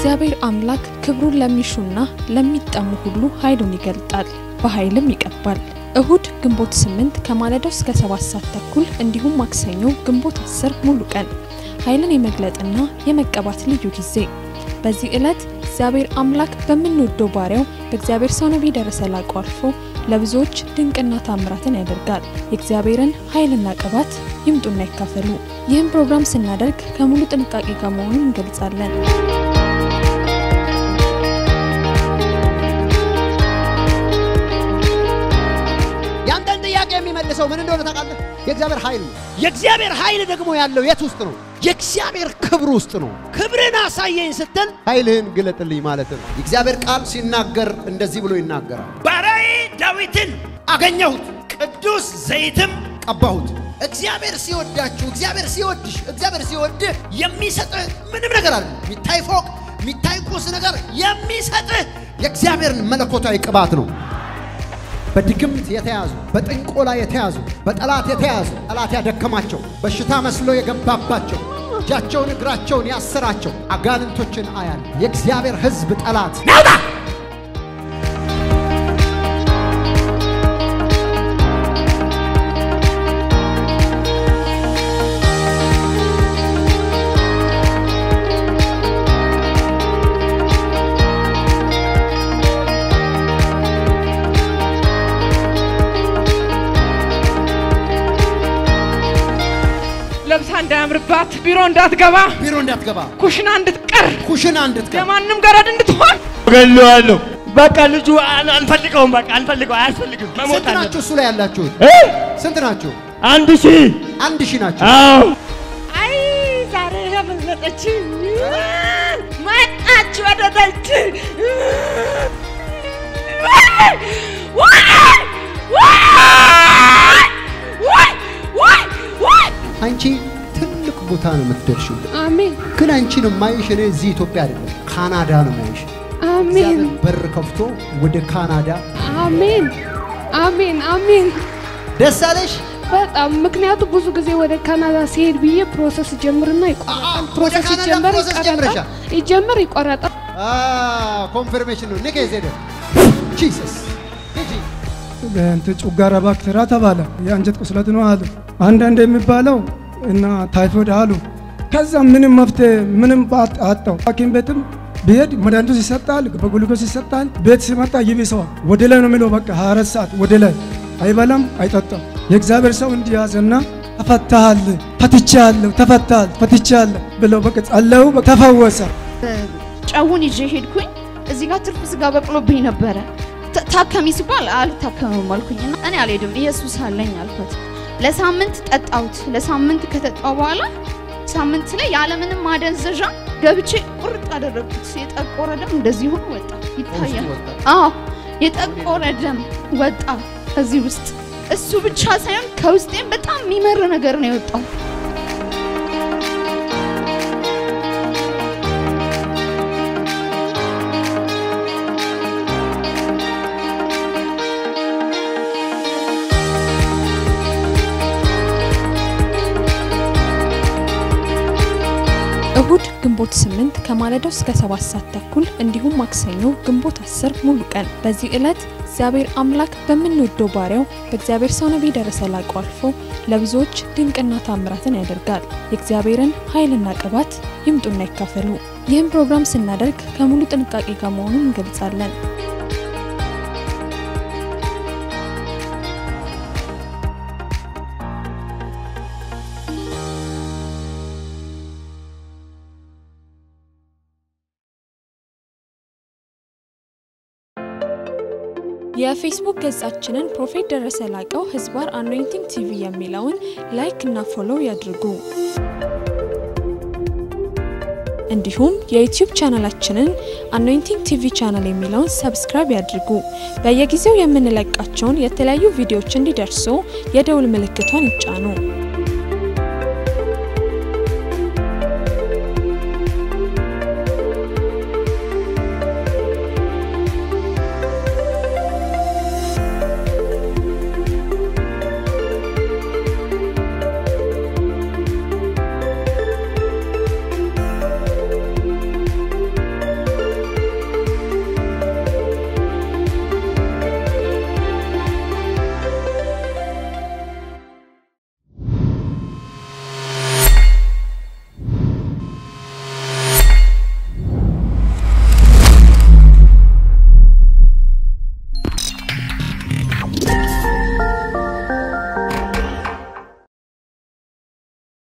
እግዚአብሔር አምላክ ክብሩን ለሚሹና ለሚጠሙ ሁሉ ኃይሉን ይገልጣል፣ በኃይልም ይቀባል። እሁድ ግንቦት 8 ከማለዳው እስከ 7 ሰዓት ተኩል እንዲሁም ማክሰኞ ግንቦት 10 ሙሉ ቀን ኃይልን የመግለጥና የመቀባት ልዩ ጊዜ። በዚህ ዕለት እግዚአብሔር አምላክ በምንወደው ባሪያው በእግዚአብሔር ሰው ነቢይ ደረሰ ላቀው አልፎ ለብዙዎች ድንቅና ታምራትን ያደርጋል። የእግዚአብሔርን ኃይልና ቅባት ይምጡና ይካፈሉ። ይህም ፕሮግራም ስናደርግ ከሙሉ ጥንቃቄ ጋር መሆኑን እንገልጻለን። ያንተን ጥያቄ የሚመልሰው ምን እንደሆነ ታውቃለህ? የእግዚአብሔር ኃይል ነው። የእግዚአብሔር ኃይል ደግሞ ያለው የት ውስጥ ነው? የእግዚአብሔር ክብር ውስጥ ነው። ክብርን አሳየኝ ስትል ኃይልህን ግለጥልኝ ማለት ነው። የእግዚአብሔር ቃል ሲናገር እንደዚህ ብሎ ይናገራል። ባሪያዬ ዳዊትን አገኘሁት፣ ቅዱስ ዘይትም ቀባሁት። እግዚአብሔር ሲወዳችሁ፣ እግዚአብሔር ሲወድሽ፣ እግዚአብሔር ሲወድህ የሚሰጥህ ምንም ነገር አለ። የሚታይ ፎቅ፣ የሚታይ ቁስ ነገር የሚሰጥህ የእግዚአብሔርን መለኮታዊ ቅባት ነው። በድግምት የተያዙ በጥንቆላ የተያዙ በጠላት የተያዙ ጠላት ያደከማቸው በሽታ መስሎ የገባባቸው እጃቸውን እግራቸውን ያሰራቸው አጋንንቶችን አያል የእግዚአብሔር ሕዝብ ጠላት ናውጣ ለብሳ እንዳያምርባት ቢሮ እንዳትገባ ቢሮ እንዳትገባ ኩሽና እንድትቀር ኩሽና እንድትገባ የማንም ገረድ እንድትሆን ገለዋለሁ። በቃ ልጁ አን- አንፈልገውም፣ በቃ አንፈልገው፣ አያስፈልግም፣ መሞት ስንት ናችሁ አለበት። እሱ ላይ ያላችሁት? እ? ስንት ናችሁ? አንድ ሺህ አንድ ሺህ ናችሁ። አዎ አይ ዛሬ ያመለጠች መጣች ወደ ደጅ አንቺ ትልቅ ቦታ ነው የምትደርሺው። አሜን ግን አንቺን የማይሽ እኔ እዚህ ኢትዮጵያ አይደለም ካናዳ ነው የማይሽ። አሜን እግዚአብሔር በር ከፍቶ ወደ ካናዳ አሜን አሜን አሜን። ደስ አለሽ። በጣም ምክንያቱም ብዙ ጊዜ ወደ ካናዳ ሲሄድ ብዬ ፕሮሰስ ጀምርና አ- ይቆረጣል። ወደ ፕሮሰስ ካናዳ ይጀመር ፕሮሰስ ይቆረጣል፣ ጀምረሻል? ይጀመር ይቆረጣል። ኮንፈርሜሽን ነው ንቄ ዜደ ጂሰስ ሂጂ እንትን ጨጓራ ባክቴሪያ ተባለ። የአንጀት ቁስለት ነው አሉ። አንዳንድ የሚባለው እና ታይፎይድ አሉ። ከዛ ምንም መፍትሄ ምንም ባት- አጣው። ሐኪም ቤትም ብሄድ መድኃኒቱ ይሰጣል፣ በግሉኮስ ይሰጣል። ቤት ሲመጣ ይብሰዋል። ወደ ላይ ነው የሚለው በቃ 24 ሰዓት ወደ ላይ አይበላም፣ አይጠጣም። የእግዚአብሔር ሰው እንዲያዘና ተፈታሃል፣ ፈትቻለሁ፣ ተፈታል፣ ፈትቻለሁ ብለው በቃ ጸለዩ፣ በቃ ተፈወሰ። ጨውን ይዤ ሄድኩኝ። እዚህ ጋር ትርፍ ስጋ በቅሎብኝ ነበረ። ታ- ታከሚ ሲባል አልታከምም አልኩኝና እኔ አልሄድም ኢየሱስ አለኝ አልኩት። ለሳምንት ጠጣሁት። ለሳምንት ከጠጣሁ በኋላ ሳምንት ላይ ያለምንም ማደንዘዣ ገብቼ ቁርጥ አደረግኩት። የጠቆረ ደም እንደዚህ ሆኖ ወጣ ይታያል። ወጣ። አዎ የጠቆረ ደም ወጣ ከዚህ ውስጥ። እሱ ብቻ ሳይሆን ከውስጤም በጣም የሚመር ነገር ነው የወጣው። እሁድ ግንቦት 8 ከማለዳው እስከ 7 ሰዓት ተኩል እንዲሁም ማክሰኞ ግንቦት 10 ሙሉ ቀን። በዚህ ዕለት እግዚአብሔር አምላክ በምንወደው ባሪያው በእግዚአብሔር ሰው ነቢይ ደረሰ ላቀው አልፎ ለብዙዎች ድንቅና ታምራትን ያደርጋል። የእግዚአብሔርን ኃይልና ቅባት ይምጡና ይካፈሉ። ይህም ፕሮግራም ስናደርግ ከሙሉ ጥንቃቄ ጋር መሆኑን እንገልጻለን። የፌስቡክ ገጻችንን ፕሮፌት ደረሰ ላቀው ህዝባር አኖይንቲንግ ቲቪ የሚለውን ላይክ እና ፎሎው ያድርጉ። እንዲሁም የዩቲዩብ ቻናላችንን አኖይንቲንግ ቲቪ ቻናል የሚለውን ሰብስክራይብ ያድርጉ። በየጊዜው የምንለቃቸውን የተለያዩ ቪዲዮዎች እንዲደርሱ የደውል ምልክቷን ይጫኑ።